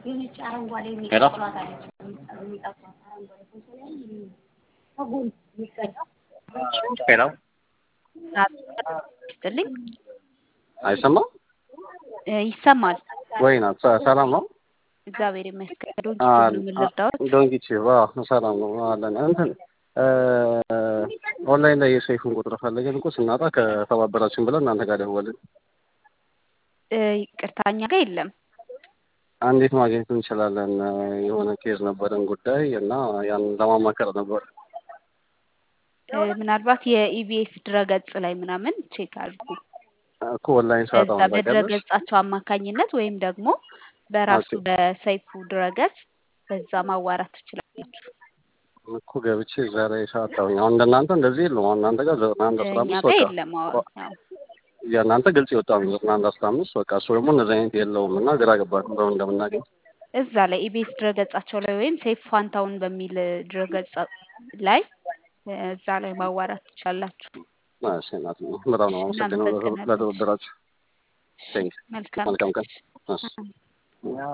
ሄሎ ሄሎ ይስጥልኝ አይሰማም ይሰማል። ወይ ናት ሰ- ሰላም ነው? እግዚአብሔር ይመስገን። ዶንኪ አል- ምን ልርዳዎት? ዶንኪች ሰላም ነው አለን። እንትን ኦንላይን ላይ የሰይፉን ቁጥር ፈልገን እኮ ስናጣ ከተባበራችን ብለን እናንተ ጋር ደወልን። እ፣ ይቅርታ እኛ ጋር የለም። እንዴት ማግኘት እንችላለን? የሆነ ኬዝ ነበረን ጉዳይ እና ያን ለማማከር ነበር። እ፣ ምናልባት የኢቢኤስ ድረገጽ ላይ ምናምን ቼክ አድርጉ። እኮ ኦንላይን ሰዓት እዛ አሁን ታውቂያለሽ? በድረገጻቸው አማካኝነት ወይም ደግሞ በራሱ ኦኬ። በሰይፉ ድረገጽ በዛ ማዋራት ትችላላችሁ። እኮ ገብቼ እዛ ላይ ሰዓት አሁን አሁን እንደናንተ እንደዚህ የለውም። አሁን እናንተ ጋር ዘጠና አንድ አስራ እኛ አምስት ጋር በቃ የለም። አዎ ያው የእናንተ ግልጽ የወጣ ነው ዘጠና አንድ አስራ አምስት በቃ እሱ ደግሞ እነዚህ አይነት የለውም እና ግራ ገባን በምን እንደምናገኝ እዛ ላይ ኢቢኤስ ድረገጻቸው ላይ ወይም ሰይፉ ፋንታውን በሚል ድረገጽ ላይ እ፣ እዛ ላይ ማዋራት ትችላላችሁ። እሺ እናት ነው በጣም ነው አመሰግነው እናመሰግናለን። ለተወደራችሁ ቴንክ መልካም መልካም ቀን ቀን። እሺ